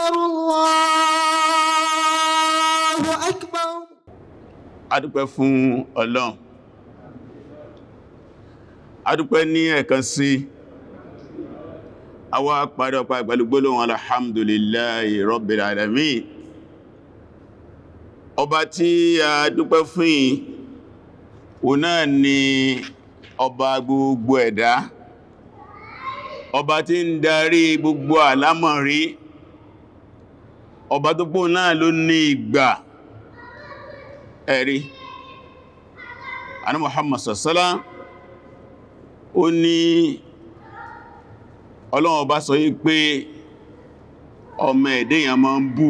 أكبر الله أكبر adúpẹ́ fún ọlọ́run adúpẹ́ ní ẹ̀kan sí àwa parí ọpa ìgbàlúgbólóhùn alhamdulillahi rabbil alamin ọba tí a dúpẹ́ fún yìí òun náà ni ọba gbogbo ẹ̀dá ọba tí ń darí gbogbo àlámọ̀rí ọba tó pọ̀ náà ló ní ìgbà ẹ̀rí àní Muhammad sassala ó ní ọlọ́run ọba sọ yí pé ọmọ ẹ̀dẹ́yàn máa ń bú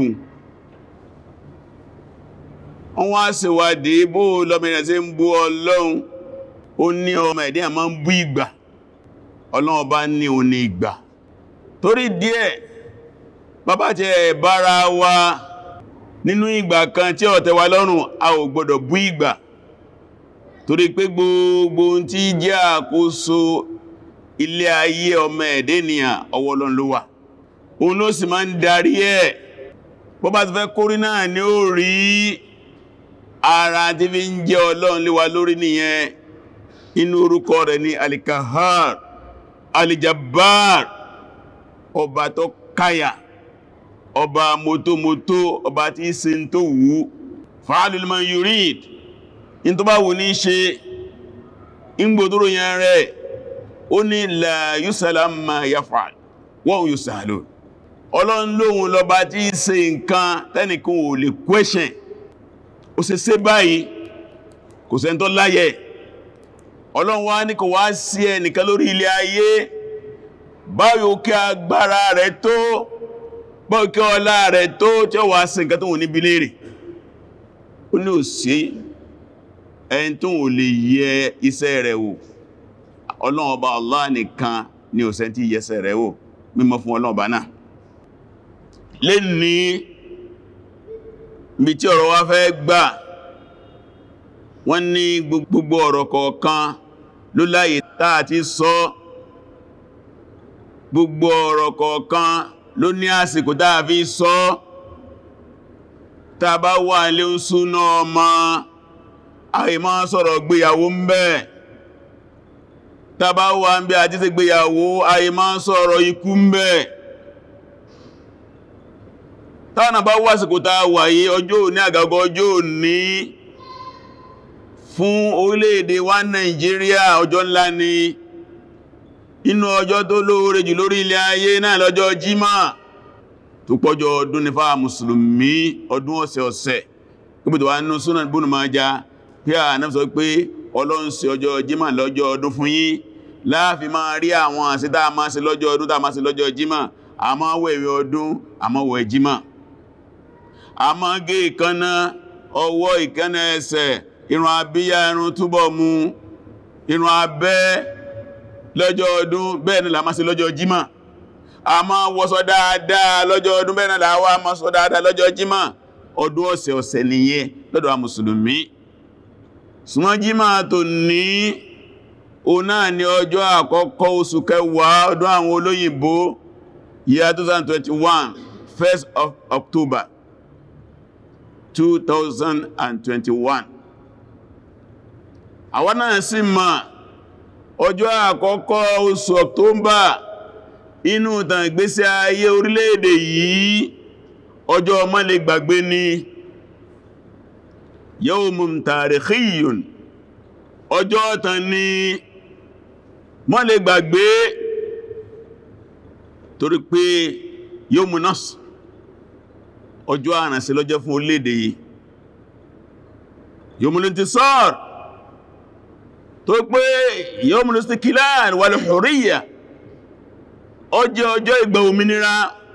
wọ́n wá ṣèwádìí bó lọ́mìnà tí ń bú ọlọ́run ó ní ọmọ ẹ̀dẹ́yàn máa ń bú ìgbà ọlọ́run ọba ní o ní ìgbà torí díẹ̀ bàbá jẹ́ bára wa nínú ìgbà kan tí ó tẹ́ wa lọ́rùn a ò gbọdọ̀ bú ìgbà torí pé gbogbo tí jẹ́ àkóso ilé ayé ọmọ ẹ̀dẹ́nìyàn ọwọ́ Ọlọ́run ló wà òun ló sì máa ń darí ẹ̀ bó bá ti fẹ́ kórí náà ni ó rí ara tí fi ń jẹ́ Ọlọ́run lé wa lórí nìyẹn inú orúkọ rẹ̀ ni alikahar alijabbar ọba tó káyà ọba mọ́tọ́mọ́tọ́ ọba tí í ṣe tó wù fa'alul ma yurid in tó bá wù ní ṣe ìgbòdúró yẹn rẹ̀ ó ní la yusala ma yaf'al wa hum yusalun ọlọ́run lóhun lọba tí í ṣe nǹkan tẹ́nìkan ò lè question ó ṣe ṣe báyìí kò sẹ́n tó láyẹ̀ ọlọ́run wá ní kò wá sí ẹnìkan lórí ilé ayé báyò kí agbára rẹ̀ tó bọ́ọ̀kẹ́ ọlá rẹ̀ tó tí ó wà sí nǹkan tó wù níbi léèrè ó ní ò sí ẹni tó wù lè yẹ iṣẹ́ rẹ̀ wò ọlọ́run ọba Allah nìkan ni ò sẹ́ntí yẹsẹ̀ rẹ̀ wò mímọ́ fún ọlọ́run ọba náà lè ní bí tí ọ̀rọ̀ wá fẹ́ gbà wọ́n ní gbogbo ọ̀rọ̀ kọ̀ọ̀kan ló láyé táà ti sọ gbogbo ọ̀rọ̀ kọ̀ọ̀kan ló ní àsìkò táà fi sọ tàà bá wà ilé ń súná ọmọ àì máa sọ̀rọ̀ gbéyàwó ń bẹ tàà bá wà ń bí àti ṣe gbéyàwó àì máa sọ̀rọ̀ ikú ń bẹ tàà bá wà àsìkò táà wà yí ọjọ́ òní àgàgọ́ ọjọ́ òní fún orílẹ̀-èdè wa Nàìjíríà ọjọ́ ńlá ni inú ọjọ́ tó lóore jù lórí ilẹ̀ ayé náà lọ́jọ́ jímá tó pọ́jọ́ ọdún ní fáà mùsùlùmí ọdún ọ̀sẹ̀ ọ̀sẹ̀ gbogbo wà nínú Sunan Ibn Majah pé à náà sọ pé Ọlọ́run ṣe ọjọ́ jímá lọ́jọ́ ọdún fún yín láàfin máa rí àwọn àṣẹ tá a máa ṣe lọ́jọ́ ọdún tá a máa ṣe lọ́jọ́ jímá a máa wẹ̀wẹ̀ ọdún a máa wẹ̀ jímá a máa gé ìkánná ọwọ́ ìkánná ẹsẹ̀ irun abíyá irun túbọ̀ mú irun abẹ́ lọ́jọ́ ọdún bẹ́ẹ̀ ni la máa ṣe lọ́jọ́ jímọ̀ a máa wọṣọ dáadáa lọ́jọ́ ọdún bẹ́ẹ̀ ni la wá máa ṣọ dáadáa lọ́jọ́ jímọ̀ ọdún ọ̀sẹ̀ ọ̀sẹ̀ nìyẹn lọ́dọ̀ wa mùsùlùmí ṣùgbọ́n jímọ̀ tó ní o náà ni ọjọ́ àkọ́kọ́ oṣù kẹwàá ọdún àwọn olóyìnbó year 2021 1st of October 2021 àwọn náà sì máa ọjọ́ àkọ́kọ́ oṣù ọ̀tọ́mbà inú ìtàn ìgbésí ayé orílẹ̀-èdè yìí ọjọ́ ọmọ lè gbàgbé ní yawmun tarikhiyun ọjọ́ ọ̀tàn ní mọ́ lè gbàgbé torí pé yawmun nasr ọjọ́ àrànṣẹ́ lọ́jọ́ fún orílẹ̀-èdè yìí yawmul intisar tó pé yawmul istiqlal wal hurriya ọjọ́ ọjọ́ ìgbà òmìnira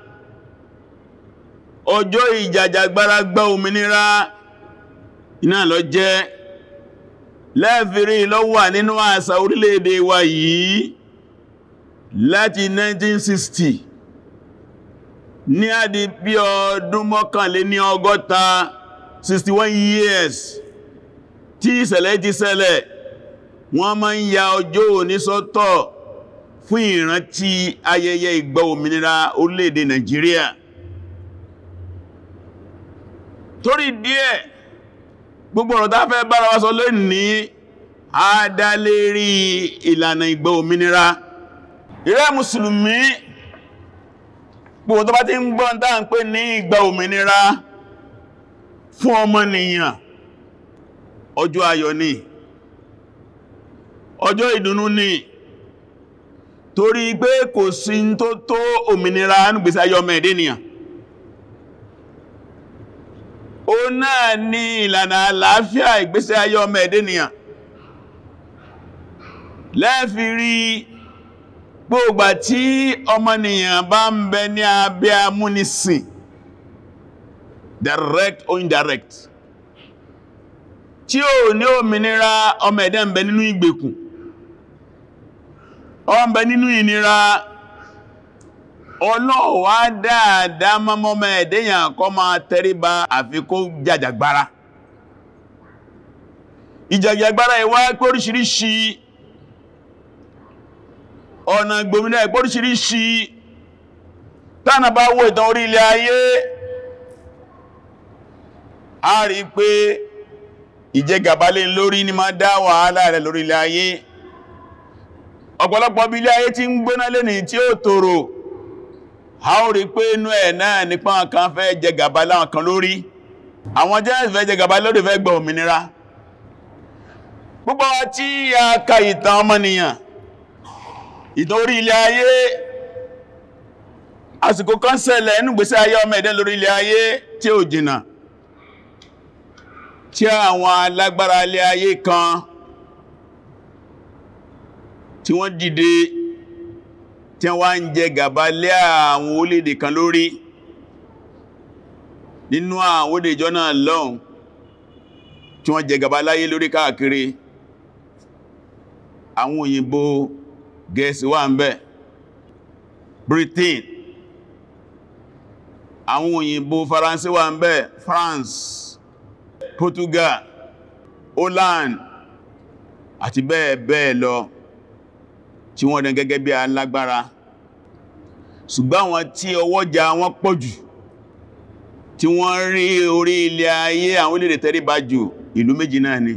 ọjọ́ ìjàjàgbara gba òmìnira iná lọ jẹ́ lẹ́fìrí lọ wà nínú àṣà orílẹ̀-èdè wa yìí láti 1960 ní àdí bí ọdún mọ́kànlé ní ọgọ́ta 61 years tí ìṣẹ̀lẹ̀ ti ṣẹlẹ̀ wọ́n máa ń ya ọjọ́ òní sọ́tọ̀ fún ìrántí ayẹyẹ ìgbà òmìnira orílẹ̀-èdè Nàìjíríà torí díẹ̀ gbogbo ọ̀rọ̀ tá fẹ́ bára wa sọ lónìí a dá lérí ìlànà ìgbà òmìnira ìrẹ́ mùsùlùmí gbogbo tó bá ti ń gbọ́n tá ń pè ní ìgbà òmìnira fún ọmọnìyàn ọjọ́ ayọ̀ ni ọjọ́ ìdùnnú ni torí pé kò sí tó tó òmìnira nígbèsí ayé ọmọ ẹ̀dẹ́nìyàn ó náà ní ìlànà àlàáfíà ìgbésí ayé ọmọ ẹ̀dẹ́nìyàn lẹ́ẹ̀fì rí gbogbo tí ọmọnìyàn bá ń bẹ ní abẹ́ amúnisìn direct or indirect tí ó ní òmìnira ọmọ ẹ̀dẹ́ ń bẹ nínú ìgbèkùn ó ń bẹ nínú ìnira ọlọ́wà dáadáa mọ́mọ́ ẹ̀dẹ́yàn kọ́ máa tẹríba àfikó jàjàgbára ìjàjàgbára ìwá pé oríṣiríṣi ọ̀nà gbòmìnà ìpò oríṣiríṣi tánà bá wo ìtàn orí ilẹ̀ ayé a rí pé ìjẹgàbálé lórí ní máa dá wàhálà rẹ̀ lórí ilẹ̀ ayé ọ̀pọ̀lọpọ̀ bí ilé ayé tí ń gbóná lẹ́ni tí ó tòrò a ó rí pé inú ẹ̀ náà nípa kan fẹ́ jẹgàbá láwọn kan lórí àwọn jẹ́ fẹ́ jẹgàbá lórí fẹ́ gbọ́ òmìnira gbogbo wa tí a ka ìtàn ọmọnìyàn ìtàn orí ilẹ̀ ayé àsìkò kan ṣẹlẹ̀ nínú ìgbésí ayé ọmọ ẹ̀dẹ́ lórí ilẹ̀ ayé tí ó jìnà tí àwọn alágbára ilẹ̀ ayé kan tí wọ́n dìde tí wọ́n ń jẹ gàba lé àwọn orílẹ̀-èdè kan lórí nínú àwọn orílẹ̀ ìjọ náà lọ́hùn tí wọ́n jẹ gàba láyé lórí káàkiri àwọn òyìnbó gẹ̀ẹ́sì wà ń bẹ̀ Britain àwọn òyìnbó faransé wà ń bẹ̀ France Portugal Holland àti bẹ́ẹ̀ bẹ́ẹ̀ lọ tí wọ́n dẹ̀ gẹ́gẹ́ bí alágbára ṣùgbọ́n àwọn tí ọwọ́jà wọn pọ̀ jù tí wọ́n rí orí ilẹ̀ ayé àwọn orílẹ̀-èdè tẹríba jù ìlú méjì náà ni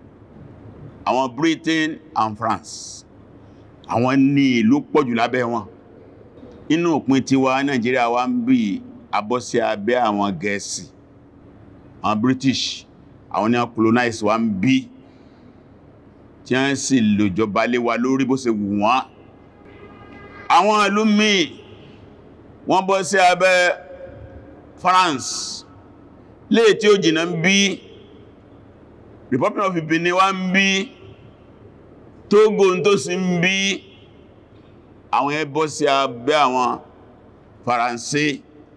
àwọn Britain and France àwọn ní ìlú pọ̀ jù lábẹ́ wọn inú òpin tiwa Nàìjíríà wa ń bí abọ́sí abẹ́ àwọn Gẹ̀ẹ́sì àwọn British àwọn ní colonize wa ń bí tí a ń sì lòjọba lé wa lórí bó ṣe wù wọ́n àwọn ìlú míì wọ́n bọ́ sí abẹ́ France lè tí ó jìnà ń bí Republic of Benin wa ń bí Togo tó sì ń bí àwọn ẹbọ́ sí abẹ́ àwọn Faransé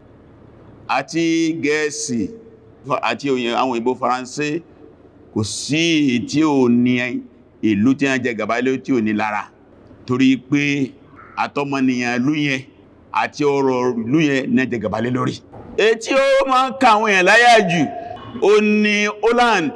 àti Gẹ̀ẹ́sì àti àwọn ìbò Faransé kò sí tí ò ní ìlú tí a jẹ gàbá ilé tí ò ní lára torí pé àtọmọnìyàn ìlú yẹn àti ọrọ̀ ìlú yẹn ní jẹ gàbá lé lórí èyí tí ó máa ń ka àwọn èèyàn láyà jù ó ní Holland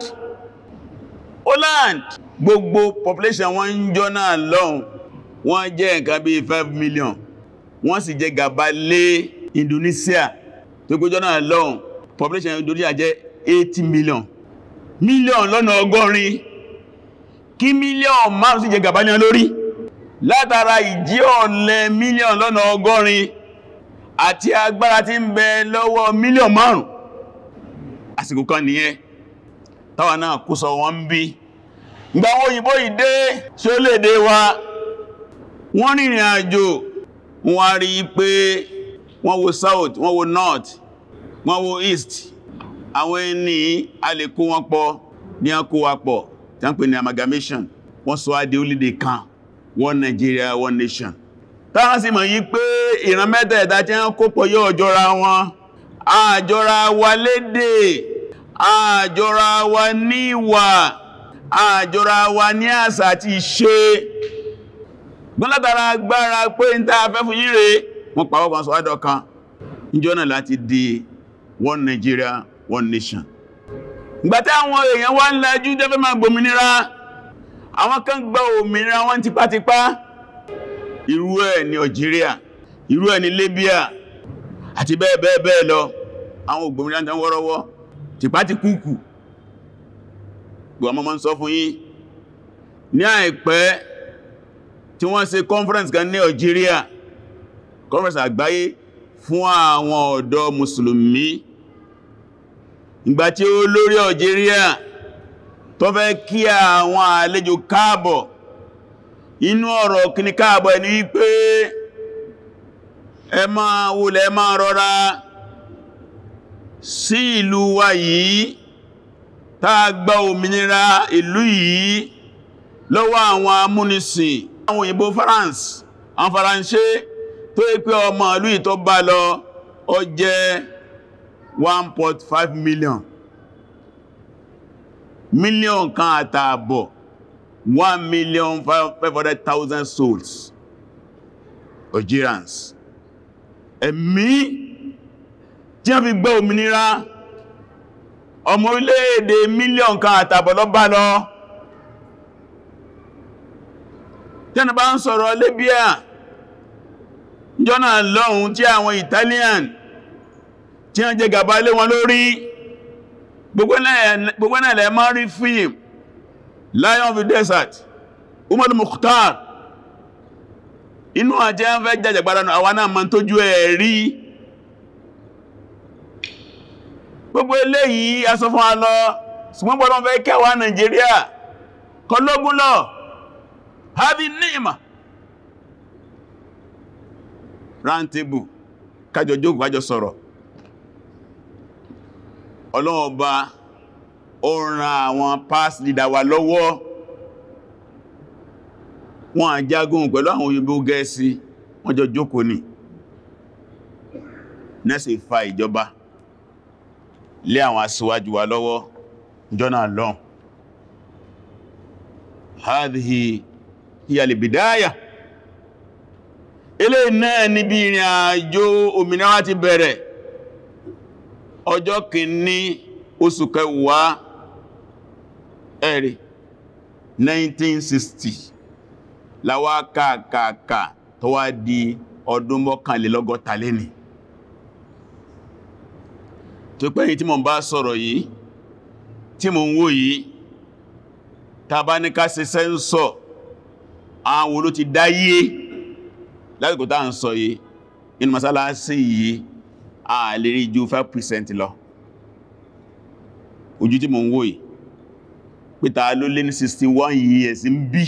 Holland gbogbo population wọn ń jọ náà lọ́hùn wọ́n jẹ́ nǹkan bí 5 million wọ́n sì jẹ gàbá lé Indonesia tó gbójọ́ náà lọ́hùn population Indonesia jẹ́ 80 million mílíọ̀n lọ́nà ọgọ́rin kí mílíọ̀n márùn sí jẹ gàbá ní lórí látara ìjí ọ̀lẹ mílíọ̀n lọ́nà ọgọ́rin àti agbára tí ń bẹ lọ́wọ́ mílíọ̀n márùn àsìkò kan nìyẹn táwa náà kó sọ wọ́n ń bí gbàwó òyìnbó ìdé tí ó lè dé wa wọ́n rìnrìn àjò wọ́n rí pé wọ́n wo south wọ́n wo north wọ́n wo east àwọn ẹni a lè kó wọn pọ̀ ní a kó wa pọ̀ tí a ń pè ní amalgamation wọ́n sọ adé orílẹ̀ kan one Nigeria one nation táwọn sì mọ̀ yí pé ìran mẹ́tẹ̀ẹ̀ta tí wọ́n kó pọ̀ yóò jọra wọn àjọra wa lédè àjọra wa ní ìwà àjọra wa ní àṣà àti ìṣe gbọ́nlátara agbára pé ń tàà fẹ́ fún yíre wọ́n pàwọ́ kan sọ àdọ́ kan níjọ́ náà láti di one Nigeria one nation ìgbàtí àwọn èèyàn wá ń lajú jẹ́fẹ́ máa gbòmìnira àwọn kan gba òmìnira wọn tipátipá irú ẹ̀ ní Algeria irú ẹ̀ ní Libya àti bẹ́ẹ̀ bẹ́ẹ̀ bẹ́ẹ̀ lọ àwọn ògbòmìnira tán wọ́rọ́wọ́ tìpá ti kúkù gbọ́n mọ́ sọ fún yín ní àìpẹ́ tí wọ́n ṣe conference kan ní Algeria conference àgbáyé fún àwọn ọ̀dọ́ mùsùlùmí ìgbàtí olórí Algeria tó fẹ́ kí àwọn àlejò káàbọ̀ inú ọ̀rọ̀ kíní káàbọ̀ ẹni wípé ẹ máa wulẹ̀ ẹ máa rọra sí ìlú wa yìí tá gba òmìnira ìlú yìí lọ́wọ́ àwọn amúnisìn àwọn òyìnbó France àwọn faransé tó yí pé ọmọ ìlú yìí tó bá lọ ó jẹ́ 1.5 million million kan àtààbọ̀ 1 million 500,000 souls Algerians ẹ̀mí tí a fi gbọ́ òmìnira ọmọ orílẹ̀-èdè mílíọ̀n kan àtààbọ̀ lọ bá lọ tẹ́nà bá ń sọ̀rọ̀ Libya jọ́nà lọ́hun tí àwọn Italian tí wọ́n jẹ gàba lé wọn lórí gbogbo náà lẹ máa rí fíìm Lion of the Desert Umar Mukhtar inú àjẹ́ ń fẹ́ jàjàgbára àwọn náà ma tójú ẹ̀ rí gbogbo eléyìí aṣọ fún alọ́ ṣùgbọ́n bọ́lọ́ fẹ́ kẹwàá Nàìjíríà kọlógún lọ havi ni'ma round table kájọ jókòó kájọ sọ̀rọ̀ ọlọ́ọ̀bá ó ran àwọn past leader wa lọ́wọ́ wọ́n àjágún pẹ̀lú àwọn òyìnbó gẹ̀ẹ́sì wọ́n jọ jókòó ní nẹ́sì fa ìjọba lé àwọn aṣíwájú wa lọ́wọ́ jọ́nà lọ́n hadhihi hiya al-bidaya ilé náà níbi ìrìn àjò òmìnira ti bẹ̀rẹ̀ ọjọ́ kìíní oṣù kẹwàá ẹ̀rì 1960 láwá kàkàkà tó wá di ọdún mọ́kànlélọ́gọ́ta lẹ́ni tó pẹ́yìn tí mo bá sọ̀rọ̀ yìí tí mo ń wò yìí tàbá ní ká ṣe sẹ́ńsọ̀ àwọn oló ti dáyé lásìkò tá ń sọ yìí inú masálásí yìí a lè rí ju 5% lọ ojú tí mo ń wò yìí pẹ́ta ló lé ní 61 years ń bí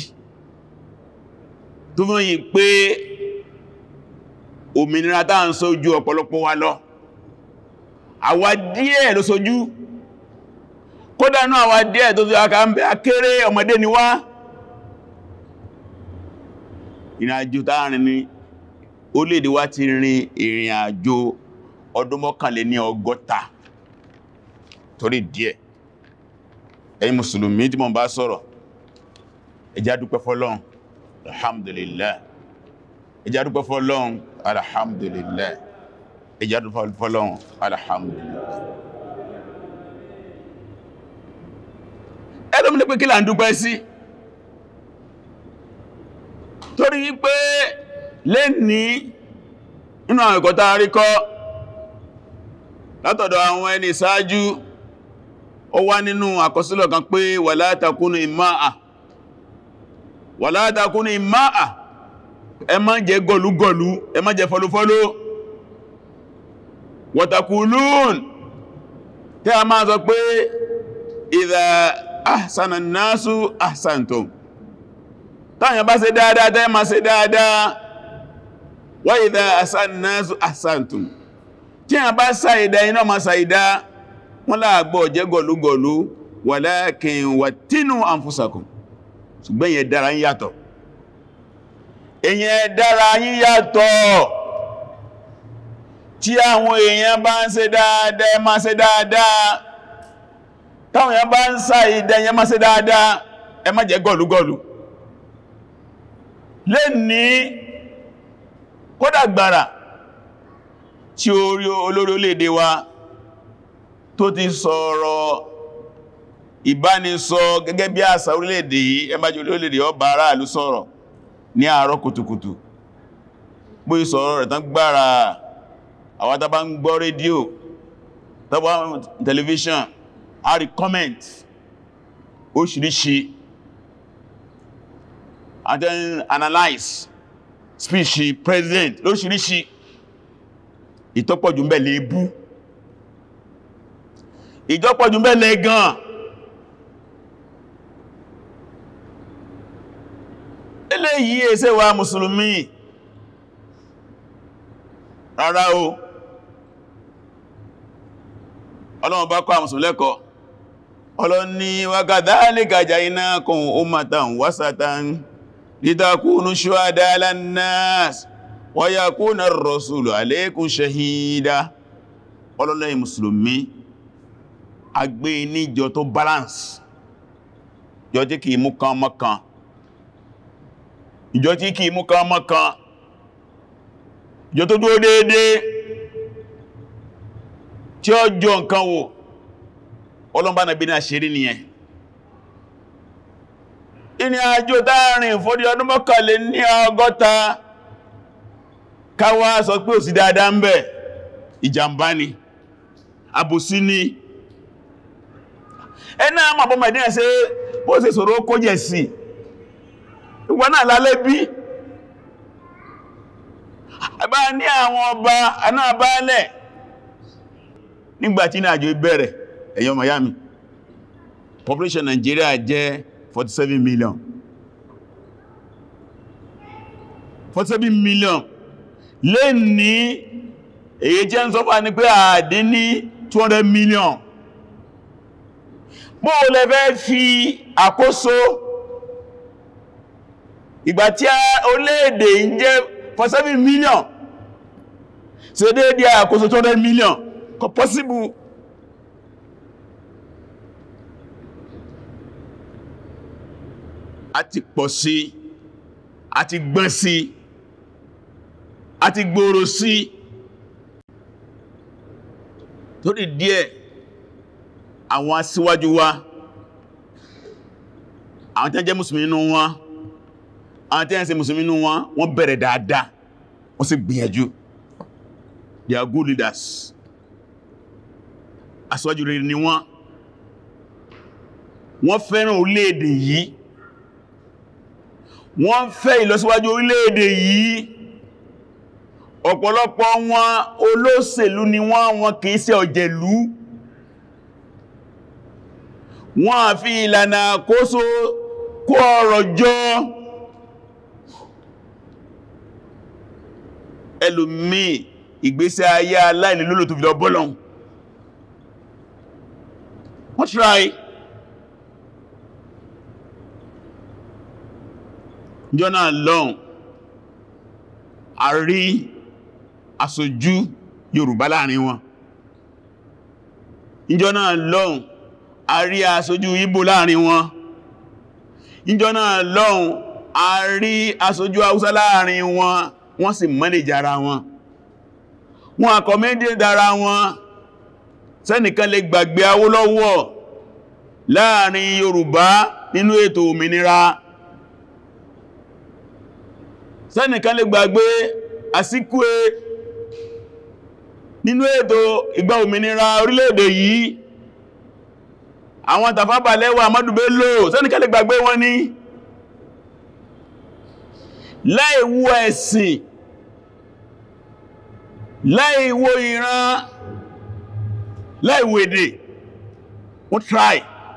tó fún yìí pé òmìnira tá ń sọ ojú ọ̀pọ̀lọpọ̀ wa lọ àwa díẹ̀ ló sojú kódà náà àwa díẹ̀ tó fi aka ń bẹ akéré ọmọdé ni wá ìrìn àjò táàrin ni orílẹ̀-èdè wa ti rin ìrìn àjò ọdún mọ́kànlé ní ọgọ́ta torí díẹ̀ ẹ̀yin mùsùlùmí tí mo bá sọ̀rọ̀ ẹ jẹ́ á dúpẹ́ fọ́lọ́run alhamdulillah ẹ jẹ́ á dúpẹ́ fọ́lọ́run alhamdulillah ẹ jẹ́ á dúpẹ́ fọ́lọ́run alhamdulillah ẹlòmí ní pé kí là ń dúpẹ́ sí torí pé lè ní nínú àwọn ẹ̀kọ́ tá a rí kọ́ látọ̀dọ̀ àwọn ẹni ìsáájú ó wá nínú àkọsílẹ̀ kan pé wala takunu ìmáà wala takunu ìmáà ẹ má jẹ gọlúgọlú ẹ má jẹ fọlúfọlú watakulun tí a máa sọ pé idha ahsana nasu ahsantum táyàn bá ṣe dáadáa tẹ́ ma ṣe dáadáa wa idha ahsana nasu ahsantum tí a bá ṣàìdá iná ma ṣàìdá wọ́n láàgbọ́ jẹ́ gọ̀lúgọ̀lú walakin wattinu anfusakum ṣùgbọ́n yẹ dára ń yàtọ̀ èyàn dára yín yàtọ̀ tí àwọn èèyàn bá ń ṣe dáadáa ma ṣe dáadáa táwọn èèyàn bá ń ṣàìdá yẹn ma ṣe dáadáa ẹ má jẹ́ gọ̀lúgọ̀lú lè ní kódàgbàrà tí orí olórí orílẹ̀-èdè wa tó ti sọ̀rọ̀ ìbánisọ gẹ́gẹ́ bí àṣà orílẹ̀-èdè yìí ẹmbájú orílẹ̀-èdè ọba aráàlú sọ̀rọ̀ ní àárọ̀ kùtùkùtù bó ìsọ̀rọ̀ rẹ̀ tán gbára àwọn tàbá ń gbọ́ rédíò tàbá tẹlifíṣàn a rí comment oríṣiríṣi and then analyze speech president lóríṣiríṣi ìtọ́pọ̀jù ń bẹ lè bú ìjọpọ̀jù ń bẹ lè gan eléyìí ẹsẹ́ wa mùsùlùmí rárá o ọlọ́run bá kọ́ àmùsùn lẹ́kọ̀ọ́ ọlọ́ni wa kadhalika ja'alnakum ummatan wasatan litakunu shuhada 'ala an-nas wa yakuna ar-rasulu 'alaykum shahida ọlọ́lẹ́yìn mùsùlùmí agbé níjọ tó balance jọ tí kìí mú kan mọ́ kan ìjọ tí kìí mú kan mọ́ kan ìjọ tó dúró déédéé tí ó jọ nǹkan wò ọlọ́mbà nàbí náà ṣe rí nìyẹn ìní àjò dáàrin fódí ọdún mọ́kànlé ní ọgọ́ta káwà sọ pé òsì dáadáa ń bẹ ìjàmbá ni àbòsí ni ẹ̀nà àmàbọ̀ mẹ́dínà ṣe bó ṣe sọ̀rọ̀ kó jẹ̀ sí ìwọ̀n náà lálẹ́ bí ẹbá ní àwọn ọba anáàbálẹ̀ nígbàtí ní àjò ìbẹ̀rẹ̀ ẹ̀yọ́ Miami population Nigeria jẹ́ 47 million 47 million lè ní èyí jẹ́ ń sọ́fà ní pé àdín ní 200 million bó lẹ fẹ́ fi àkóso ìgbà tí a orílẹ̀-èdè ń jẹ́ 47 million ṣe déédé àkóso 200 million kò possible a ti pọ̀ sí a ti gbọ́n sí a ti gbòòrò sí torí díẹ̀ àwọn aṣíwájú wa àwọn tí wọ́n jẹ́ mùsùlùmí nínú wọn àwọn tí wọ́n ṣe mùsùlùmí nínú wọn wọ́n bẹ̀rẹ̀ dáadáa wọ́n sì gbìyànjú they are good leaders aṣíwájú rere ni wọ́n wọ́n fẹ́ràn orílẹ̀-èdè yìí wọ́n fẹ́ ìlọsíwájú orílẹ̀-èdè yìí ọ̀pọ̀lọpọ̀ wọn olóṣèlú ni wọ́n wọn kìí ṣe ọ̀jẹ̀lú wọ́n a fi ìlànà àkóso kó ọrọ̀ jọ ẹlòmí ìgbésẹ̀ ayé aláìlè lólò tó fi lọ bọ́lọ̀un wọ́n try jọ́nà lọ́n a rí aṣojú Yorùbá láàrin wọn ìjọ náà lọ́n a rí aṣojú Ìgbò láàrin wọn ìjọ náà lọ́n a rí aṣojú Haúsá láàrin wọn wọ́n sì mọ́lẹ̀jà ara wọn wọn àkọ̀mẹ́dẹ̀ dára wọn sẹ́nìkan lè gbàgbé Awólọ́wọ̀ láàrin Yorùbá nínú ètò òmìnira sẹ́nìkan lè gbàgbé Àsíkúé nínú ètò ìgbà òmìnira orílẹ̀-èdè yìí àwọn Tafawa Balewa Ahmadu Bello sẹ́nìkan lè gbàgbé wọn ní láìwú ẹ̀sìn láìwó ìran láìwó èdè wọ́n try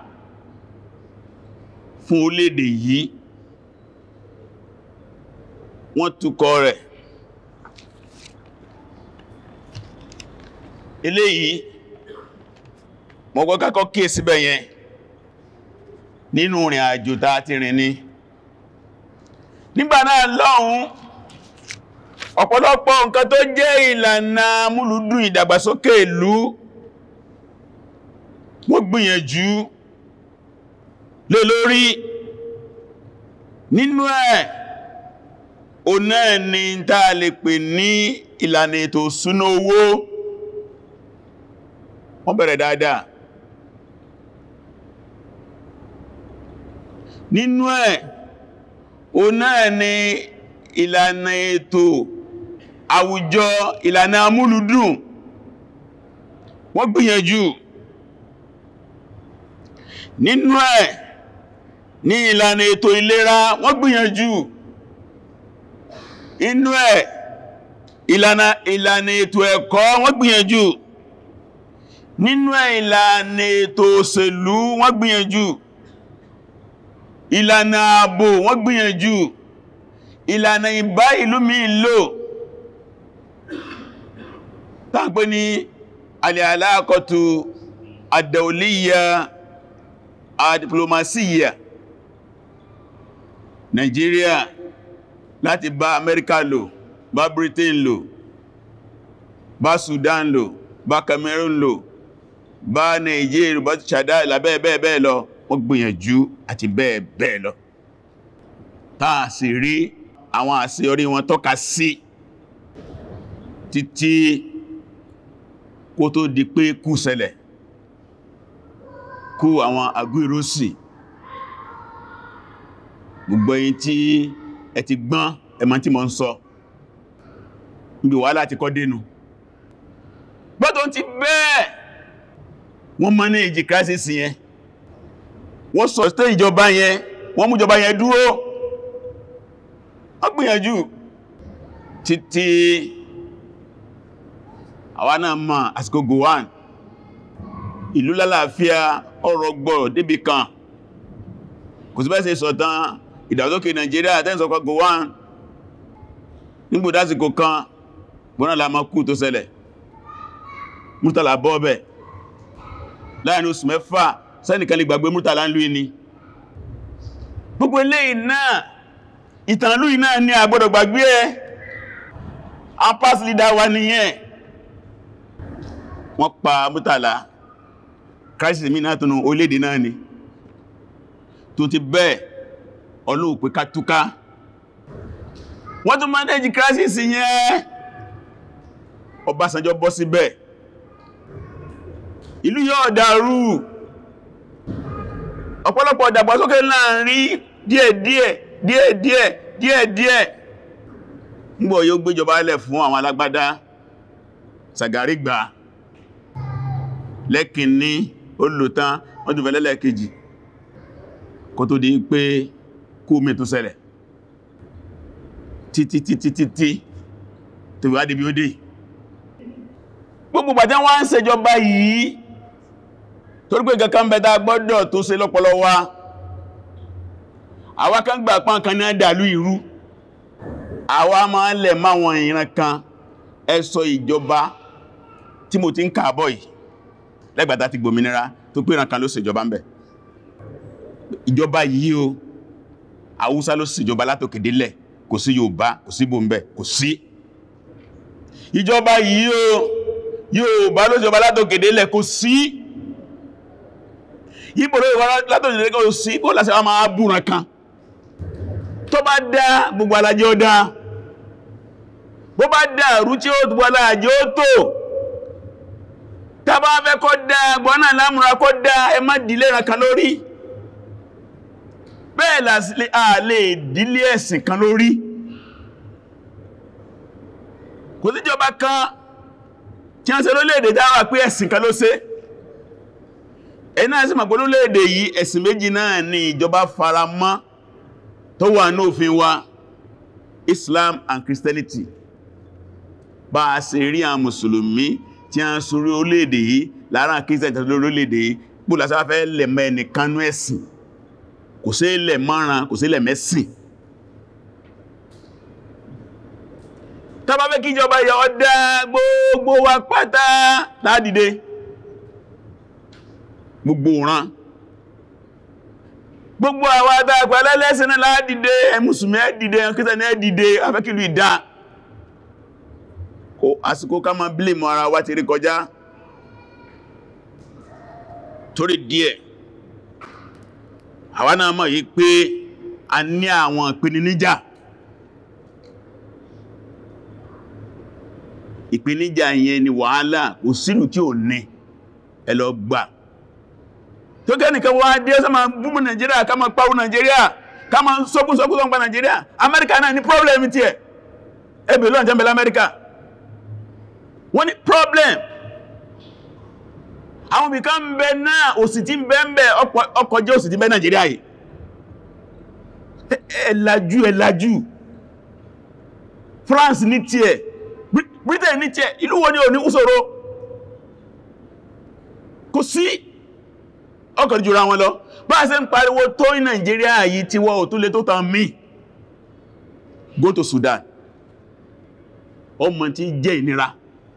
fún orílẹ̀-èdè yìí wọ́n túkọ rẹ̀ eléyìí mọ́gbọ́ kákọ́ kí è síbẹ̀ yẹn nínú rìn àjò tá ti rìn ní nígbà náà lọ́hun ọ̀pọ̀lọpọ̀ nǹkan tó jẹ́ ìlànà múlùdún ìdàgbàsókè ìlú wọ́n gbìyànjú lé lórí nínú ẹ̀ o náà ni tá a lè pè ní ìlànà ètò ìṣúná owó wọ́n bẹ̀rẹ̀ dáadáa nínú ẹ̀ o náà ni ìlànà ètò àwùjọ ìlànà amúlùdùn wọ́n gbìyànjú nínú ẹ̀ ní ìlànà ètò ìlera wọ́n gbìyànjú inú ẹ̀ ìlànà ìlànà ètò ẹ̀kọ́ wọ́n gbìyànjú nínú ẹ̀ ìlànà ètò òṣèlú wọ́n gbìyànjú ìlànà ààbò wọ́n gbìyànjú ìlànà ìbá ìlú mi lò tàbí ní alìalákọ̀tù àdàolíyà àdìplomasiya Nigeria láti bá Amẹ́ríkà lò bá Britain lò bá Sudan lò bá Cameroon lò bá Nigeria bá Chad lábẹ́ bẹ́ẹ̀ bẹ́ẹ̀ lọ wọ́n gbìyànjú àti bẹ́ẹ̀ bẹ́ẹ̀ lọ táà sì rí àwọn àṣeyọrí wọn tọ́ka sí títí kó tó di pé kú ṣẹlẹ̀ kú àwọn agbóìrósì gbogbo ẹ̀yin tí ẹ ti gbọ́n ẹmọ tí mo ń sọ níbi wàhálà ti kọ́ dénú gbọ́dọ̀ ti bẹ́ẹ̀ wọ́n manage crisis yẹn wọ́n sustain ìjọba yẹn wọ́n mú ìjọba yẹn dúró wọ́n gbìyànjú títí àwa náà mọ̀ àsìkò Gowon ìlú lálàáfíà ọrọ̀ gbọ́rọ̀ débì kan kò sí bẹ́ẹ̀ ṣe sọ̀tán ìdàgbàsókè Nàìjíríà tẹ́sọ̀kọ́ Gowon nígbò dásìkò kan gbọ́nà lámọ́ kú tó ṣẹlẹ̀ Murtala bọ́ọ̀bẹ̀ láàrin oṣù mẹ́fà sẹ́nìkan lè gbàgbé Murtala ń lú ní gbogbo eléyìí náà ìtànlú iná ní àgbọ́dọ̀ gbàgbé ẹ a pass leader wa nìyẹn wọ́n pa Murtala crisis mi náà túnú orílẹ̀-èdè náà ni tó ti bẹ́ẹ̀ ọlọ́ọ̀pẹ́ kátúká wọ́n tún manage crisis yẹn Ọbásanjọ́ bọ́ síbẹ̀ ìlú yóò dàrú ọ̀pọ̀lọpọ̀ ìdàgbàsókè láàrin díẹ̀díẹ̀ díẹ̀díẹ̀ díẹ̀díẹ̀ nígbò yóò gbéjọba ilẹ̀ fún àwọn alágbádá Sàgàrí gbà lẹ́kìnní olùtán wọ́n tún fẹ́lẹ́lẹ́ kejì kó tó di pé kú mi tó ṣẹlẹ̀ títí títí títí tó wá débi ó dé gbogbo bàtẹ́ wọ́n ń ṣèjọba yìí torí pé kankan bẹ̀ta gbọ́dọ̀ tó ṣe lọ́pọlọ wa àwa kan gbà pán kan náà dàlú ìrú àwa máa lẹ̀ máwọn ìran kan ẹsọ ìjọba tí mo ti ń kààbọ̀ yìí lẹ́gbàtà ti gbòmìnira tó pé ìran kan ló ṣèjọba ń bẹ̀ ìjọba yìí o Haúsá ló ṣèjọba látòkè délẹ̀ kò sí Yorùbá kò sí bò ń bẹ̀ kò sí ìjọba yìí o Yorùbá ló ṣèjọba látòkè délẹ̀ kò sí ìbò ló ìwọ́n látòkè délẹ̀ kò sí bó lásẹ̀ wọ́n máa búran kan tó bá dá gbogbo alájẹ́ ó dá bó bá dá rú tí ó gbogbo alájẹ́ ó tó tàbá fẹ́ kọ́ dá gbọ́nà lámúra kọ́ dá ẹ má dìlé ìrànkan lórí bẹ́ẹ̀ lásìlẹ̀ àlè ìdílé ẹ̀sìn kan lórí kò síjọba kan tí a ń ṣe lórílẹ̀-èdè dáwà pé ẹ̀sìn kan ló ṣe ẹ̀nà ẹ̀sìn màgbó lórílẹ̀-èdè yìí ẹ̀sìn méjì náà ni ìjọba fara mọ́ tó wà ní òfin wa Islam and Christianity bá a ṣe rí àwọn mùsùlùmí tí a ń sórí orílẹ̀-èdè yìí lára Christian tàbí lórílẹ̀-èdè yìí pò lásàfẹ́ lẹ̀mọ́ ẹnìkanú ẹ̀sìn kò sí ilẹ̀ márùn kò sí ilẹ̀ mẹ́sìn tàbá fẹ́ kí ìjọba yọ ọdá gbogbo wa pátá ládìde gbogbo ran gbogbo àwọn àtàgbà lẹ́lẹ́sìn náà ládìde ẹmùsùnmí ẹ́dìde ẹnkítẹ̀ ní ẹ́dìde afẹ́kìlú ìdá kò àsìkò ká máa blame ara wa ti rí kọjá torí díẹ̀ àwa náà mọ̀ yí pé a ní àwọn ìpèníjà ìpèníjà yẹn ni wàhálà kò sínú tí ò ní ẹ lọ gbà tó kẹ́nìkan wá dé ọ́sá ma búmù Nàìjíríà ká ma pàwọ́ Nàìjíríà ká ma sọ́kún sọ́kún sọ́kún pa Nàìjíríà Amẹ́ríkà náà ní problem tí ẹ̀ ẹbẹ̀ lọ́n jẹ́mbẹ̀lẹ̀ Amẹ́ríkà wọ́n ní problem àwọn ibìká ń bẹ náà òsì tí ń bẹ ń bẹ ọkọ̀ jẹ́ òsì tí ń bẹ Nàìjíríà yìí ẹ̀lájú ẹ̀lájú France ní tiẹ̀ Britain ní tiẹ̀ ìlú wo ni ò ní úsòro kò sí ọkọ̀ jùra wọn lọ bá ṣe ń pariwo tó ní Nàìjíríà yìí tí wọ́n ò tún lè tó tàn mí go to Sudan ọmọ tí jẹ́ ìnira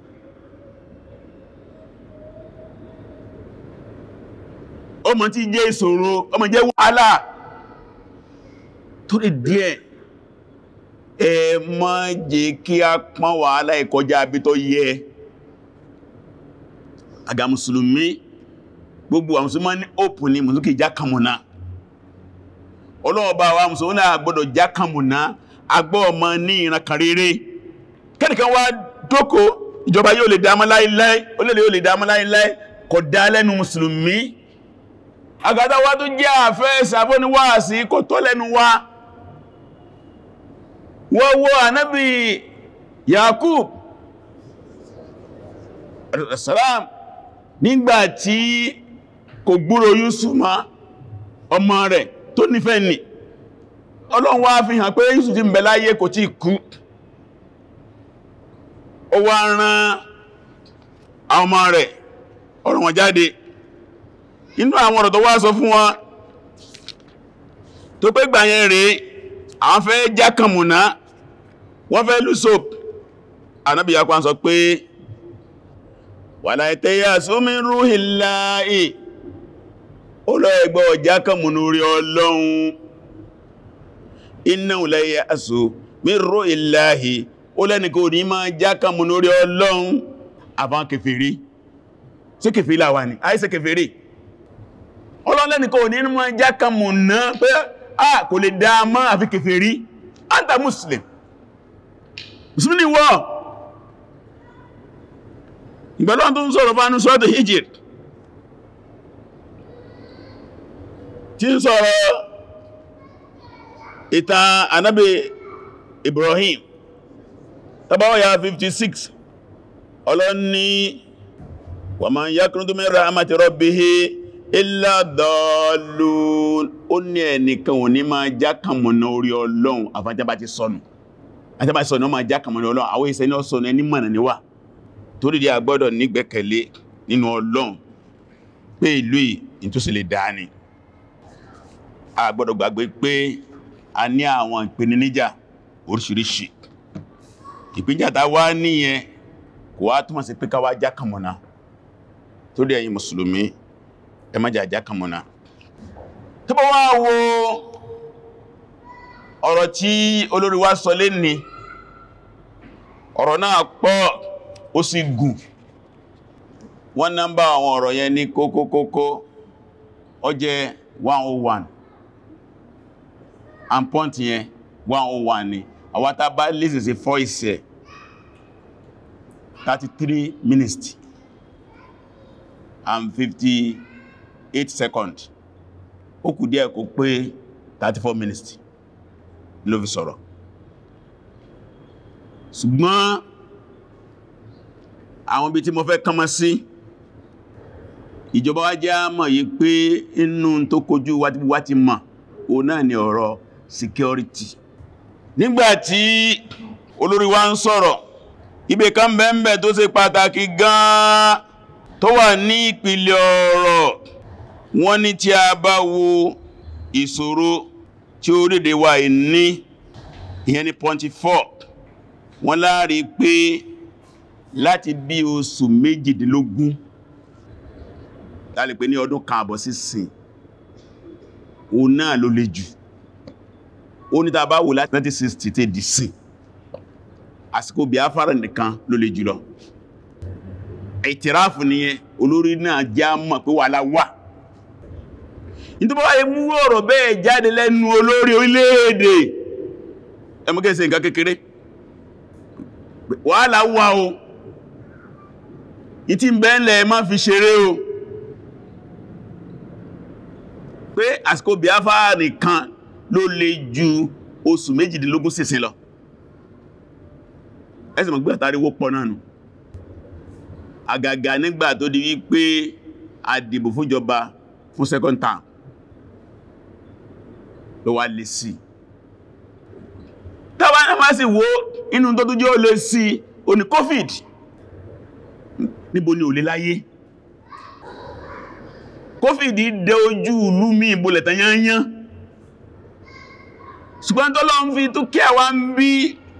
ọmọ tí jẹ́ ìṣòro ọmọ jẹ́ wàhálà torí díẹ̀ ẹ má jẹ́ kí a pọ́n wàhálà ìkọjá bí tó yẹ àgà mùsùlùmí gbogbo àwọn mùsùlùmí ní òpù ní mùsùlùmí jákàmùná ọlọ́ọ̀bá wa mùsùlùmí náà gbọ́dọ̀ jákàmùná agbọ́ ọmọ ní ìran kan rere kẹ́nìkan wá dókò ìjọba yóò lè dámọ́ láìláì olóòlè yóò lè dámọ́ láìláì kò dá lẹ́nu mùsùlùmí àgàtà wá tó jẹ́ àfẹ́ ìsàbóníwáàsí kò tó lẹ́nu wá wọ́wọ́ ànábì Yakub salam nígbàtí kò gbúrò Yusuf ma ọmọ rẹ̀ tó nífẹ̀ẹ́ ni Ọlọ́run wá fi hàn pé Yusuf ti ń bẹ láyé kò tí kú ó wá rán àwọn ọmọ rẹ̀ ọ̀rọ̀ wọn jáde inú àwọn ọ̀rọ̀ tó wá sọ fún wọn tó pé gbà yẹn rèé àwọn fẹ́ jákàmùná wọ́n fẹ́ lùsòp Ànábì Yakub sọ pé wàlá ìtẹ́yà súnmí rúhìláì ó lọ ẹgbọ́ jákàmùnú rí Ọlọ́run iná ìlẹ́yà àṣò mí rúhìláì ó lẹ́nìkò ní máa jákàmùnú rí Ọlọ́run àbán kèfèrí sí kèfèrí láwà ní àìsẹ́ kèfèrí ọlọ́lẹ́nìkò ní máa jákàmùnú pé a kò lè dáa àfi kèfèrí anta muslim musulmi wọ́ ìgbàlọ́n tó ń sọ̀rọ̀ bá ní sọ́tọ̀ hijir tí ń sọ̀rọ̀ ìtàn anábì Ibrahim tàbáwọ̀ 56 ọlọ́ni wa man yaqnutu min rahmati rabbihi illa dallun ó ní ẹnìkan ò ní máa jákàmọ̀nà orí ọlọ́run àfájábá ti sọnù àjábá sọnù ó máa jákàmọ̀nà ọlọ́run àwọn ìṣẹ́ ní ọ̀sọ̀nù ẹni mọ̀nà níwà torí di agbọ́dọ̀ nígbẹ́kẹ̀lé nínú ọlọ́run pé ìlú ìtúsí lè dáa ni a gbọ́dọ̀ gbàgbé pé a ní àwọn ìpèníjà oríṣiríṣi ìpínjà tá wá níyẹn kò wá túmọ̀ sí pé ká wá jákàmọ̀nà torí ẹ̀yin mùsùlùmí ẹ má jà jákàmọ̀nà tó bá wá wo ọ̀rọ̀ tí olórí wa sọ lé ní ọ̀rọ̀ náà pọ̀ ó sì gùn wọ́n nọ́mbà àwọn ọ̀rọ̀ yẹn ní kókókókó ó jẹ́ 101 and point yẹn 101 ni àwátá bá listen sí voice ẹ̀ 33 minutes and 58 seconds ó kù díẹ̀ kó pé 34 minutes ló fi sọ̀rọ̀ ṣùgbọ́n àwọn ibi tí mo fẹ́ kánmọ́ sí ìjọba wá jẹ́ àmọ̀ yìí pé inú tó kojú wá ti mọ̀ o náà ni ọ̀rọ̀ security nígbàtí olórí wa ń sọ̀rọ̀ ibẹ̀ kan bẹ́ẹ̀mbẹ̀ tó ṣe pàtàkì gan-an tó wà ní ìpìlẹ̀ ọ̀rọ̀ wọ́n ní tí a bá wo ìṣòro tí orílẹ̀-èdè wa ní ìyẹn ní 24 wọ́n láàrí pé láti bí oṣù méjìdínlógún láti pé ní ọdún kan àbọ̀ sísìn o náà ló le jù ó ní tàbá wò láti 1960 tẹ́ dì sí àsìkò Biafra nìkan ló le jùlọ ìtìráfù nìyẹn olórí náà já mọ̀ pé wàhálà wà nítorí wáyé mú ọ̀rọ̀ bẹ́ẹ̀ jáde lẹ́nu olórí orílẹ̀-èdè ẹmọ́kẹ́sẹ̀ nǹkan kékeré wàhálà wà o ìtí bẹ́ẹ̀lẹ̀ má fi ṣeré o pé àsìkò Biafra nìkan ló lè ju oṣù méjìdínlógún sísin lọ ẹsẹ̀ mọ̀ gbé àtàrí wó pọ̀ náà nù àgàgà nígbà tó di wípé àdìbò fúnjọba fún second term ló wá lè sí tàbí náà máa sì wo inú tó tó jẹ́ ó lè sí oní covid níbo ni ò lè láyé covid dẹ ojú ìlú mi ìbolẹ̀ tán yányán ṣùgbọ́n tó lọ ń fi tó kí àwa ń bí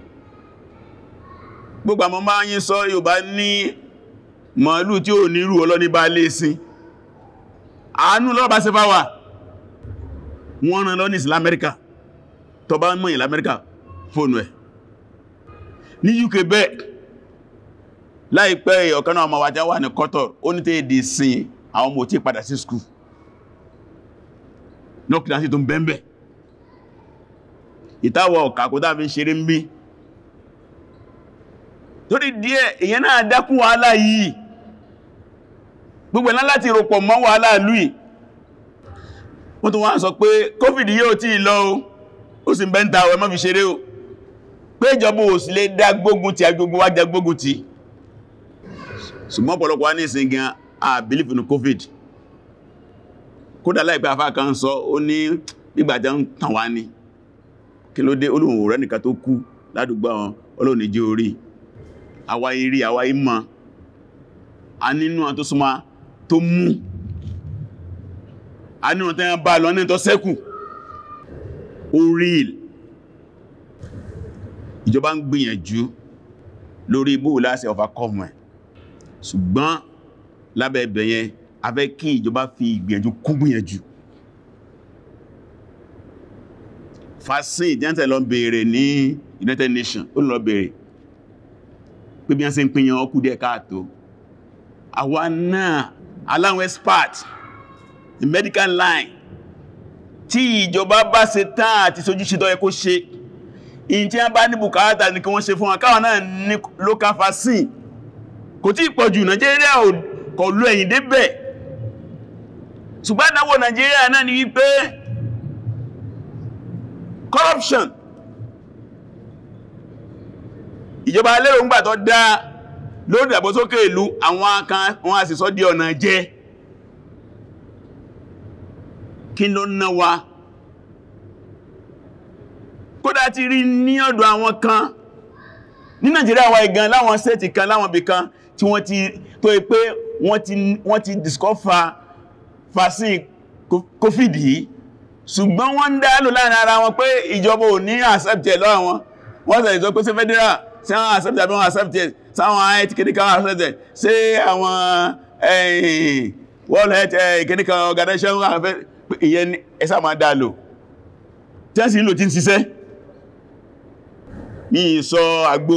gbogbo àmọ́ máa yí sọ Yorùbá ní màálù tí ò ní rú ọlọ́ní bá lè sí àánú lọ́rọ̀ bá ṣe bá wà wọ́n rán lọ́ní ìsìlá Amẹ́ríkà tó bá mọ̀ ìlà Amẹ́ríkà fóònù ẹ̀ ní UK bẹ́ẹ̀ láìpẹ́ ọ̀kan náà ọmọ wájá wà ní Qatar ó ní tẹ́ẹ̀dì sin àwọn ọmọ tí padà sí skú lọ́kìdá sí tó ń bẹ́ẹ̀bẹ̀ ìtawọ̀ ọ̀kà kó dáa fi ń ṣeré ń bí torí díẹ̀ èyàn náà dákún wàhálà yìí gbogbo ẹ̀lá láti rọpọ̀ mọ́ wàhálà lùí wọ́n tó wá sọ pé covid yóò tí lọ ó sì bẹ́ntà ọ̀ ẹmọ́ fi ṣeré o pé ìjọba ò sí lè dá gbógun ti agbógun wá jẹ gbógun ti ṣùgbọ́n ọ̀pọ̀lọpọ̀ wá ní ìsìn gan a believe in covid kódà láìpẹ́ afá kan sọ ó ní gbígbàjá ń tàn wá ní kí ló dé olóhùn rẹ̀ nìkan tó kú ládùúgbò àwọn olóhùn jẹ́ orí àwa irí àwa ìmọ̀ a nínú tó súnmọ́ tó mú a nínú tẹ́yàn bá lọ ní tó sẹ́kù orí ìjọba ń gbìyànjú lórí ibú láti overcome ẹ̀ ṣùgbọ́n lábẹ́ ẹ̀bẹ̀ yẹn a fẹ́ kí ìjọba fi ìgbìyànjú kún gbìyànjú fasin ìdíyàntẹ̀ lọ bèèrè ní United Nations ó lọ bèèrè pé bí wọ́n ṣe ń pínyàn ọkù díẹ̀ káàtó àwa náà aláwọn expert in medical line tí ìjọba bá ṣe tán àti sojúṣe tó yẹ kó ṣe in tí wọ́n bá ní bùkátà ní kí wọ́n ṣe fún wọn káwọn náà ní local vaccine kò tí pọ̀jù Nàìjíríà kò lú ẹ̀yìn débẹ̀ ṣùgbọ́n ìdánwò Nàìjíríà náà ni wípé corruption ìjọba lérò ń gbà tó dá lórí ìdàgbàsókè ìlú àwọn kan wọ́n a sì sọ di ọ̀nà jẹ kí ló ná wa kódà ti rí ní ọ̀dọ̀ àwọn kan ní Nàìjíríà wa ìgan láwọn sẹ́ẹ̀tì kan láwọn ibì kan tí wọ́n ti tó pé wọ́n ti discover vaccine covid yìí ṣùgbọ́n wọ́n ń dá lò láàrin ara wọn pé ìjọba ò ní accept ẹ̀ lọ́wọ́ wọn wọ́n tẹ̀lẹ̀ sọ pé sí federal sí àwọn accept àbí wọn accept ẹ̀ sáwọn health clinical accept ẹ̀ sí àwọn world health clinical organization ìyẹn ẹsà máa dá lò tí wọ́n sì ń lò tí ń ṣiṣẹ́ ní ìsọ àgbò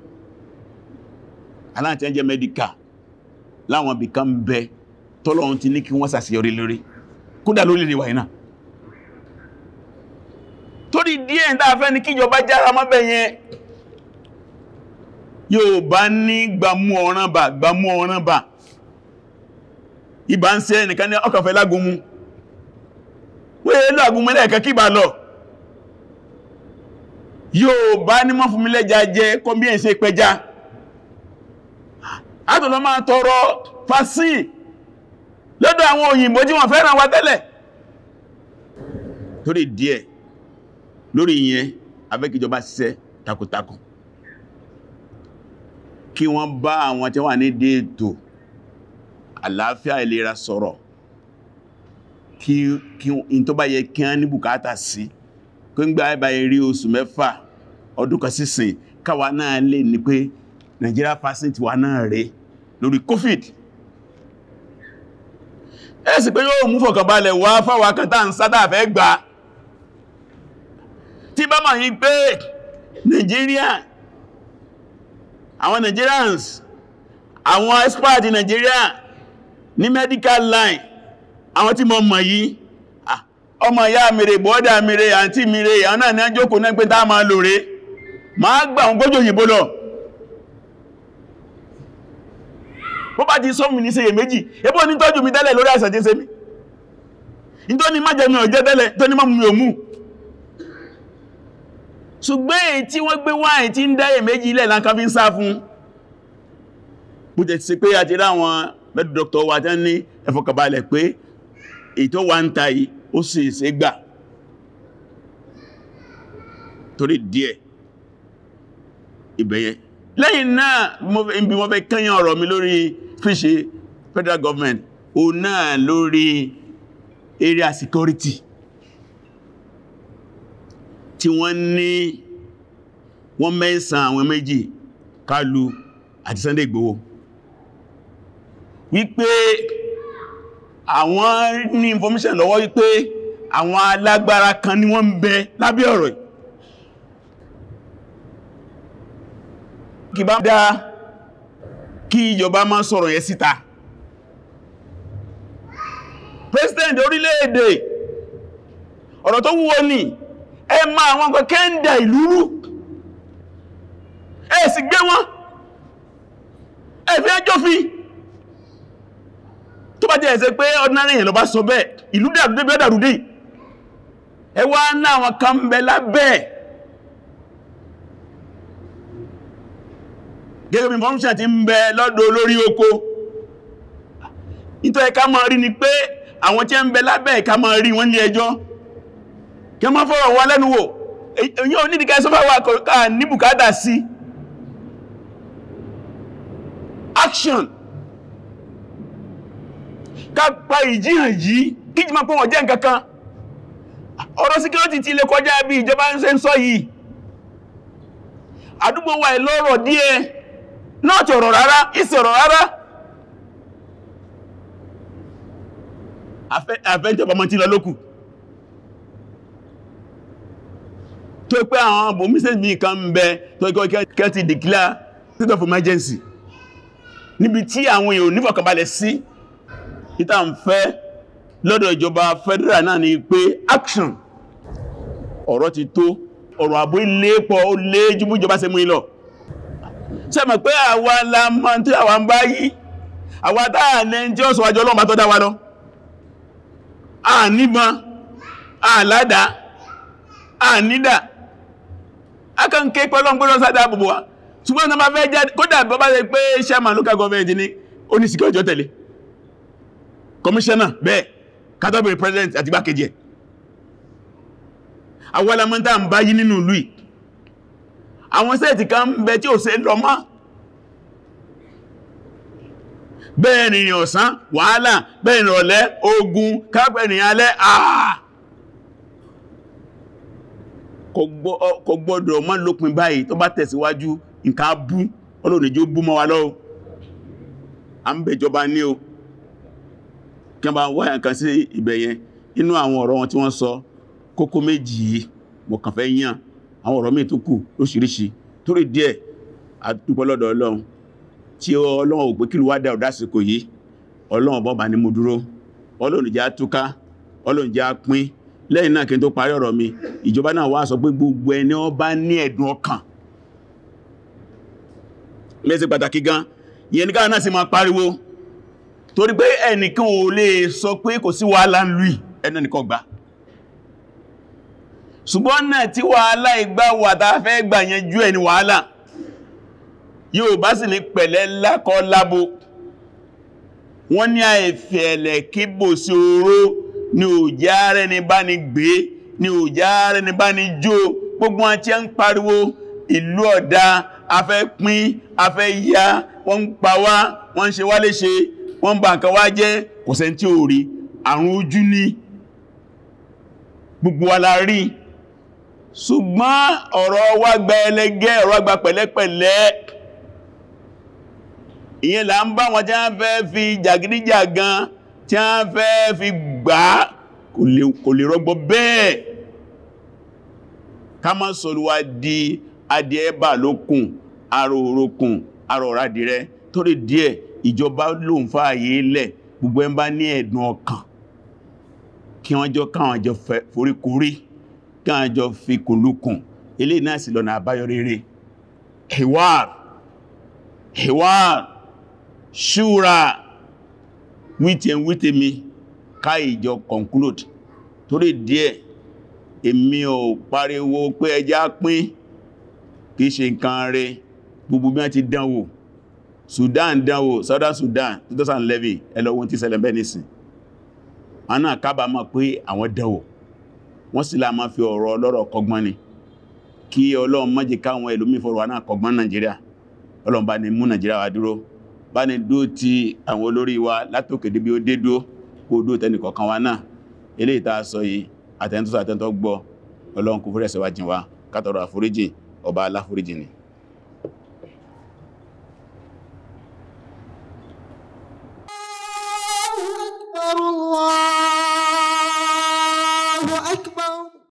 aláàtẹ́jẹ́ medical láwọn ibìkan bẹ tọ́lọ́run ti ní kí wọ́n ṣàṣeyọrí lórí kódà lórí lè wà iná torí díẹ̀ ń dáfẹ́ ní kíjọba jára mọ́bẹ̀ yẹn yóò bá ní gbàmú ọ̀ràn bà gbàmú ọ̀ràn bà ìbá ń ṣe ẹnìkan ní ọkànfẹ́ lágúnmú wéé lágúnmú lẹ́ẹ̀kẹ́ kí bá lọ yóò bá ní mọ́ fún mi lẹ́jà jẹ kọ́ bí ẹ̀ ṣe pẹja àtọ̀lọ́ máa tọrọ fásí lọ́dọ̀ àwọn òyìnbó tí wọ́n fẹ́ràn wa tẹ́lẹ̀ torí díẹ̀ lórí ìyẹn abẹ́kíjọba ṣiṣẹ́ takuntakun kí wọ́n bá àwọn tí wà ní déètò àlàáfíà ìlera sọ̀rọ̀ kí in tó bá yẹ kí wọ́n ní bùkátà sí kí ń gbá ẹbà rí oṣù mẹ́fà ọdún kan sísìn káwa náà lè ní pé Nigeria percent wà náà rẹ̀ lórí COVID ẹ̀sì pé yóò mú fọ̀kànbalẹ̀ wá fáwà kan tá ń sádà fẹ́ gbà tí bá máa yí pé Nigeria àwọn Nigerians àwọn expert in Nigeria ní medical line àwọn tí mọ̀ mọ̀ yìí ọmọ ìyá mèrè bọ́ọ̀dà mèrè àǹtí mèrè àwọn náà ní àjókò náà pé táà máa lòrè máa gbà wọn gbójò òyìnbó lọ bó bá ti sọ́mù ní ṣe méjì ebó ní tọ́jú mi tẹ́lẹ̀ lórí àìsàn tí ń ṣe mí ní tó ní má jẹ mi ò jẹ́ tẹ́lẹ̀ tó ní má mú mi ò mú ṣùgbọ́n èyí tí wọ́n gbé wáyé tí ń dáyè méjì ilẹ̀ láńká fi ń sá fún bó jẹ́ ti ṣe pé àti ráwọn mẹ́dù dr wa tán ní ẹfọkàbalẹ̀ pé ètò wa ń ta yìí ó sì ṣe gbà torí díẹ̀ ìbẹ̀yẹ lẹ́yìn náà bí wọ́n fẹ́ kẹ́yàn ọ̀rọ̀ mi lórí fíṣe federal government o náà lórí area security tí wọ́n ní wọ́n mẹ́sàn àwọn méjì Kálù àti Sunday Igboho wípé àwọn ní information lọ́wọ́ wípé àwọn alágbára kan ni wọ́n ń bẹ lábẹ́ ọ̀rọ̀ yìí kì bá dá kí ìjọba máa sọ̀rọ̀ yẹn síta president orílẹ̀-èdè ọ̀rọ̀ tó wúwo ní ẹ ma àwọn nǹkan kẹ́ndà ìlú rú ẹ sì gbé wọn ẹ fi ẹjọ́ fi tó bá jẹ́ ẹ̀sẹ̀ pé ordinary èèyàn lọ bá sọ bẹ́ẹ̀ ìlú dàrúdé bí ó dàrúdé ẹ wá náà wọn kan bẹ lábẹ́ gẹ́gẹ́ bí information ti ń bẹ lọ́dọ̀ olórí oko nítorí ẹ̀ká máa rí ni pé àwọn tí ń bẹ lábẹ́ ẹ̀ká máa rí wọ́n ní ẹjọ́ kí wọ́n fọ́rọ̀ wọn lẹ́nu wò èyí ò nídìí kẹsọ́fà wà ká ní bùkátà sí action ká pa ìjíhàn yìí kí jí máa pọ̀ wọ́n jẹ́ nǹkankan ọ̀rọ̀ security ti lè kọjá bí ìjọba ń ṣe ń sọ yìí àdúgbò wa ìlọ́rọ̀ díẹ̀ náà ti ọ̀rọ̀ rárá ìsì ọ̀rọ̀ rárá àfẹ́jọba mọ́ tí lọ lókù tó pé àwọn bòmísẹ́ mi kan ń bẹ tó ikọ́ kẹ́ ti declare state of emergency níbi tí àwọn èèyàn nífọ̀kànbalẹ̀ sí ìta ń fẹ́ lọ́dọ̀ ìjọba federal náà ni pé action ọ̀rọ̀ ti tó ọ̀rọ̀ àbú ilé pọ̀ ó lé jùmú ìjọba ṣe mú ìlọ sẹ́mọ̀ pé àwa la mọ́ tí àwa ń bá yí àwa táà ní tí ó sọ wájú ọlọ́run bá tọ́ dá wa lọ a níbọn a ládá a nídà a kàn ké pẹ́lọ́n gbọ́nà sádá gbogbo wa ṣùgbọ́n náà bá fẹ́ jáde kódà bọ́ bá rẹ̀ pé chairman local government ní ó ní security ó tẹ̀lé commissioner bẹ́ẹ̀ category president àti gbákejì ẹ̀ àwọn alamọ́ta ń bá yí nínú ìlú yìí àwọn sẹ́ẹ̀tì kan ń bẹ tí ò ṣe lọ mọ́ bẹ́ẹ̀ rìnrìn ọ̀sán wàhálà bẹ́ẹ̀ ìrọ̀lẹ́ ogun kápẹ́ ìrìn alẹ́ àà kò gbọ́dọ̀ mọ́ lópin báyìí tó bá tẹ̀síwájú nǹkan bú ọlọ́nìjó bú mọ́ wa lọ́wọ́ a ń bẹ̀jọba ní o kí wọ́n bá wáyà kan sí ibẹ̀yẹn inú àwọn ọ̀rọ̀ wọn tí wọ́n sọ kókó méjì yìí mo kàn fẹ́ yàn àwọn ọ̀rọ̀ míì tó kù lóṣìíríṣìí torí díẹ̀ àdúpẹ́ lọ́dọ̀ ọlọ́run tí ọlọ́run ò pé kí ló wá dá ọ̀dásìkò yìí ọlọ́run bọ́ bá ní mú dúró ọlọ́run jẹ́ túká ọlọ́run jẹ́ pín lẹ́yìn náà kí n tó parí ọ̀rọ̀ mi ìjọba náà wá sọ pé gbogbo ẹni ó bá ní ẹ̀dùn ọkàn lẹ́sẹ̀ pàtàkì gan ìyẹn ní káà náà sì máa pariwo torí pé ẹnìkan ò lè sọ pé kò sí wàhálà ń lùí ẹnà nìkan gbà ṣùgbọ́n náà tí wàhálà ìgbà wà tàà fẹ́ gbà yẹn jú ẹni wàhálà yóò bá sì ní pẹ̀lẹ́ lákọ́ lábo wọ́n ní àìfẹ̀ẹ̀lẹ̀ kíbò sí oró ní òjá rẹ̀ ní bá ní gbé ní òjá rẹ̀ ní bá ní jó gbogbo wọn tí a ń pariwo ìlú ọ̀dá afẹ́ pín afẹ́ yá wọ́n ń pa wá wọ́n ń ṣe wá léṣe wọ́n ń bà nǹkan wá jẹ́ kò sẹ́ni tí ò rí àrùn ojú ní gbogbo wa la rí ṣùgbọ́n ọ̀rọ̀ wa gba ẹlẹ́gẹ́ ọ̀rọ̀ gba pẹ̀lẹ́pẹ̀lẹ́ ìyẹn là ń bá wọn tí wọ́n fẹ́ fi jàgídíjàgan tí wọ́n fẹ́ fi gbà kò lè rọgbọ bẹ́ẹ̀ ká má sọ̀rọ̀wà di adìẹ bà lókùn arò orókùn arò ọ̀rádìrẹ torí díẹ̀ ìjọba ló ń fààyè lẹ̀ gbogbo ẹ̀ bá ní ẹ̀dùn ọkàn kí wọ́n jọ káwọn jọ foríkorí káwọn jọ fi kùnlùkùn ilé náà sì lọ́nà àbáyọ rere hiwar hiwar ṣúra wítẹ̀ wítẹ̀ mi ká ìjọ conclude torí díẹ̀ èmi ò pariwo pé ẹjá pín kìí ṣe nǹkan rẹ̀ gbogbo bí wọ́n ti dánwò Sudan dánwò Southern Sudan 2011 ẹlọ́wọ́n tí ṣẹlẹ̀ bẹ́ẹ̀ nìsìn wọn náà kábàámọ̀ pé àwọn dánwò wọ́n sì láà máa fi ọ̀rọ̀ ọlọ́rọ̀ kọgbọ́n ni kí Ọlọ́run má jẹ́ káwọn ẹlòmí fọ́rọ̀ wà náà kọgbọ́n Nàìjíríà Ọlọ́run bá ní mú Nàìjíríà wá dúró bá ní dúó ti àwọn olórí wa látòkè débi ó dé dúó kó dúó tẹnì kọ̀ọ̀kan wa náà eléyìí tá a sọ yìí àtẹ́ntọ́ àtẹ́ntọ́ gbọ́ Ọlọ́run kò fúrẹ́sẹ̀ wá jìn wá kátọrọ àforíjì ọba aláforíjì ni